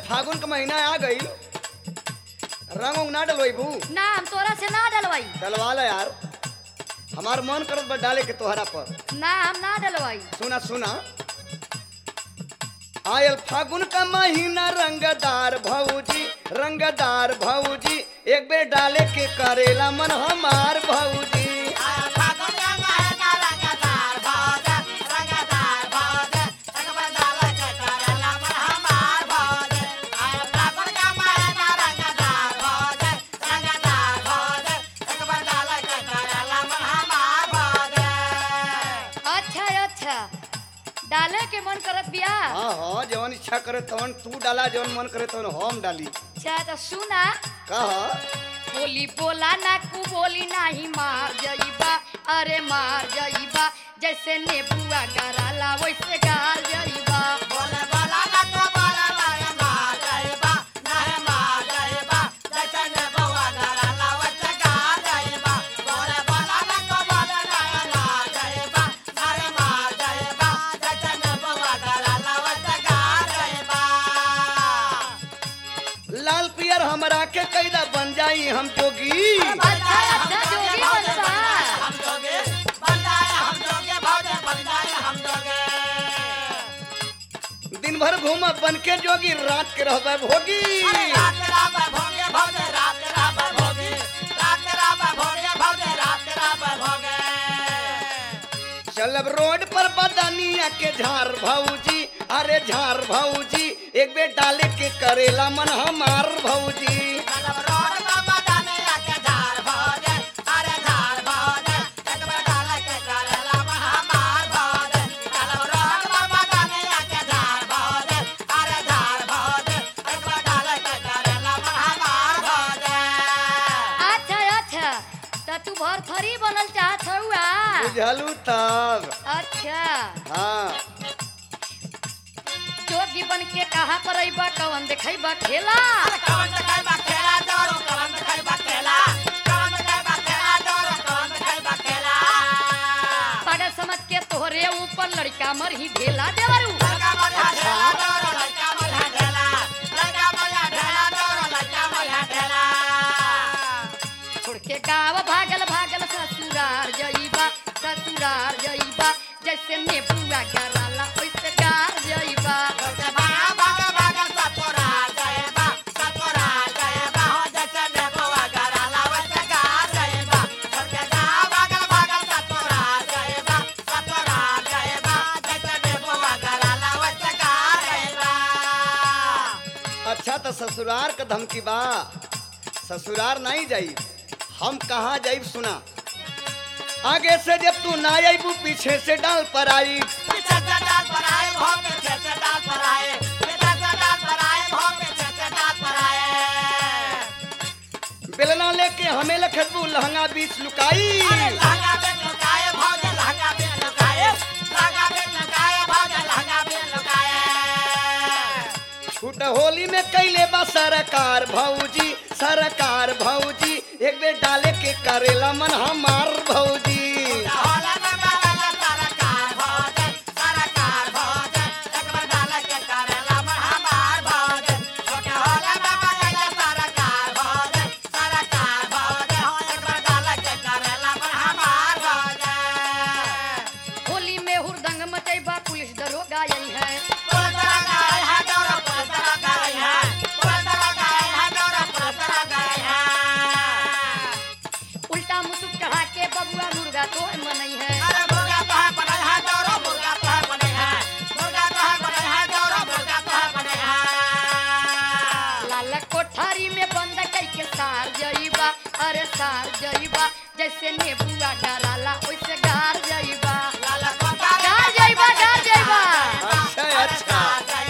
फागुन का महीना आ गई रंग उंग ना डलवाई भू ना हम तोरा से ना डलवाई डलवा ला यार हमार मन करत बा डाले के तोहरा पर ना हम ना डलवाई सुना सुना आयल फागुन का महीना रंगदार भौजी रंगदार भौजी एक बेर डाले के करेला मन हमार भौजी अच्छा अच्छा डाले के मन करत बिया हाँ हाँ जवन इच्छा करे तवन तू डाला जवन मन करे तवन हम डाली अच्छा तो सुना कह बोली बोला ना कु बोली नाही मार जईबा अरे मार जईबा जैसे नेबुआ गराला वैसे गार जईबा लाल पियर हमरा के कैदा बन जाई हम जोगी अच्छा अच्छा जोगी बनबा दिन भर घूम बन के जोगी रात के रहबे भोगी चलब रोड पर बदनिया के झार भौजी अरे झार भौजी एक बेर डाले के करेला मन हमार भौजी अच्छा अच्छा तो तू भर थरी बनल चाहत हउआ बुझलू तब अच्छा हाँ जोगी बन के कहा पर अइबा कवन देखैबा खेला पागल समझ के तोहरे ऊपर लड़का मर ही ढेला देवरू छोड़ के गाँव भागल भागल ससुरार जइबा ससुरार जइबा जैसे नेबुआ गराला वैसे गार जइबा अच्छा तो ससुरार का धमकी बा ससुरार नहीं जाई हम कहाँ जाइब सुना आगे से जब तू ना आईबू पीछे से डाल पर आई बेलना लेके हमें लखबू लहंगा बीच लुकाई छूट होली में कैले बा सरकार भौजी सरकार भौजी एक बेर डाले के करेला मन हमार भौजी होली में हुरदंग मचैबा पुलिस दरोगा यही है उल्टा मुसुक चढ़ा के बबुआ मुर्गा तो मनई है लाल कोठारी में बंद कई के सार जइबा अरे सार जइबा जैसे नेबुआ डराला वैसे गार जइबा गार जइबा गार जइबा अच्छा अच्छा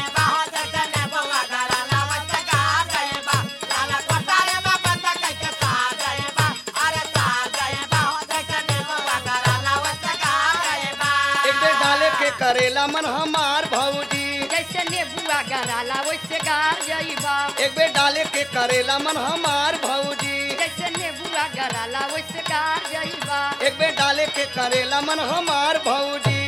एक बेर डाले के करेला मन हमार भौजी जैसे नेबुआ गराला वैसे गार जइबा एक बेर डाले के करेला मन हमार भौजी जैसे नेबुआ गराला वैसे गार जइबा एक बेर डाले के करेला मन हमार भौजी